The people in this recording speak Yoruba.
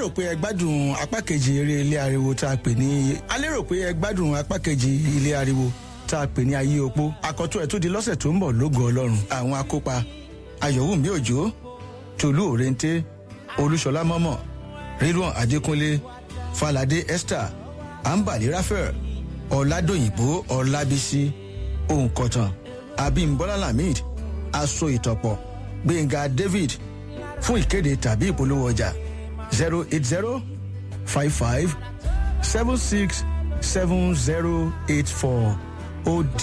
lérò pé ẹ gbádùn apá kejì eré ilé ariwo tá a pè ní a lérò pé ẹ gbádùn apá kejì ilé ariwo tá a pè ní ayé opó àkọ́tún ẹ̀ tó di lọ́sẹ̀ tó ń bọ̀ lógo ọlọ́run àwọn akópa ayọ̀wùmí òjò tòlú òrèǹté olúṣọlá mọ́mọ́ rilwan adékúnlé falade esther ambali raphael ọ̀làdòyìnbó ọ̀làbísí òǹkọ̀tàn abimbola lamid aso ìtọ̀pọ̀ gbẹ̀ngà david fún ìkéde tàbí ìpolówó ọjà zero eight zero five five seven six seven zero eight four ó di.